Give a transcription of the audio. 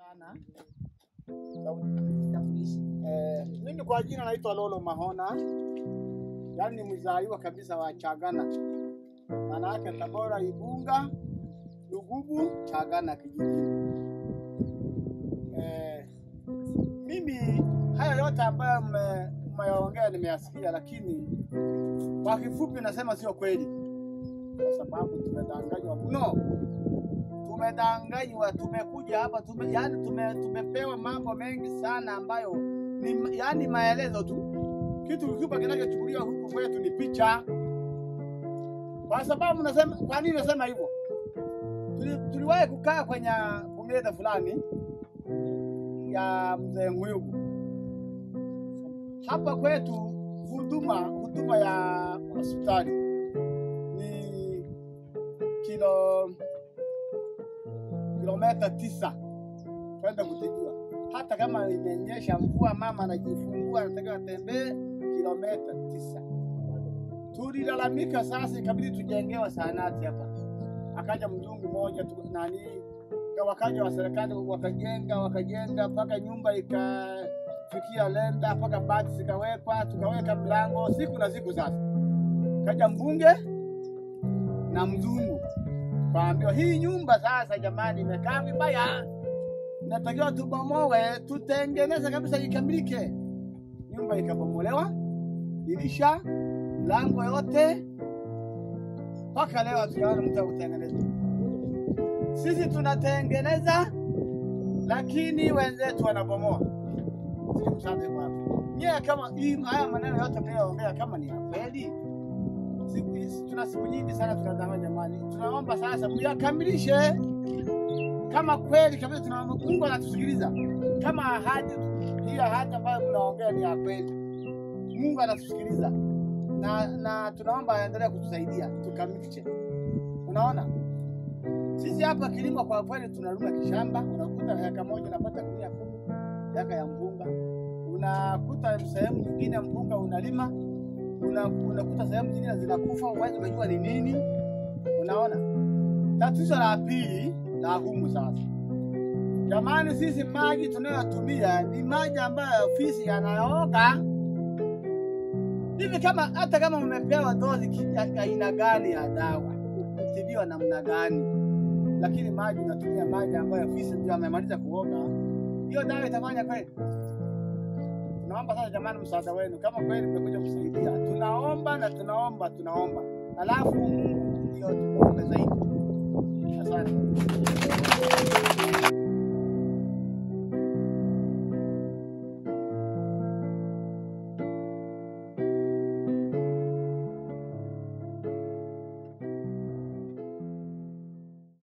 sana. Eh, mimi kwa jina naitwa Lolo Mahona, yaani ni mzaliwa kabisa wa Chagana, maana yake Tabora, Igunga, Lugubu, Chagana kijijini. Eh, mimi haya yote ambayo mme- mmeyaongea nimeyasikia, lakini kwa kifupi nasema sio kweli, kwa sababu tumedanganywa mno tumedanganywa, tumekuja hapa tume, yani tume, tumepewa mambo mengi sana ambayo ni yani maelezo tu. Kitu kikubwa kinachochukuliwa huku kwetu ni picha. Kwa sababu nasema, kwa nini nasema hivyo? Tuli, tuliwahi kukaa kwenye kumeza fulani ya mzee Nguyugu hapa kwetu, huduma huduma ya hospitali ni kilo kilomita tisa kwenda kutibiwa. Hata kama imenyesha mvua, mama anajifungua anataka atembee kilomita tisa. Tulilalamika sasa, ikabidi tujengewa zahanati hapa. Akaja mzungu mmoja tu, nani wakaja wa serikali wakajenga wakajenga mpaka nyumba ikafikia lenda mpaka bati zikawekwa, tukaweka mlango siku na siku. Sasa kaja mbunge na mzungu Kaambiwa hii nyumba sasa, jamani, imekaa vibaya, natakiwa tubomoe, tutengeneze kabisa ikamilike. Nyumba ikabomolewa, dirisha, mlango yote, mpaka leo hatujaona mtu akutengeneza. Sisi tunatengeneza, lakini wenzetu wanabomoa. Sisi msaada uko wapi? Nyie kama hii haya maneno yote mnayoongea kama ni ya kweli siku hizi tuna siku nyingi sana tunadanganya jamani, tunaomba sasa mjakamilishe kama kweli kabisa. Tunaomba Mungu anatusikiliza kama ahadi hiyo ahadi ambayo mnaongea ni ya kweli, Mungu anatusikiliza na, na tunaomba aendelee kutusaidia tukamilishe. Unaona, sisi hapa kilimo kwa kweli tunalima kishamba, unakuta heka moja unapata gunia kumi heka ya mpunga, unakuta sehemu nyingine mpunga unalima una- unakuta sehemu zingine zinakufa, huwezi unajua ni nini. Unaona, tatizo la pili la humu sasa, jamani, sisi maji tunayotumia ni maji ambayo fisi yanayoga hivi. Kama hata kama umepewa dozi ki- ya aina gani ya dawa, kutibiwa namna gani, lakini maji unatumia maji ambayo fisi ndio amemaliza kuoga, hiyo dawa itafanya kweli? Tunaomba sasa jamani, msaada wenu kama kweli mmekuja kusaidia, tunaomba na tunaomba tunaomba, alafu Mungu ndio tumuombe zaidi. Asante.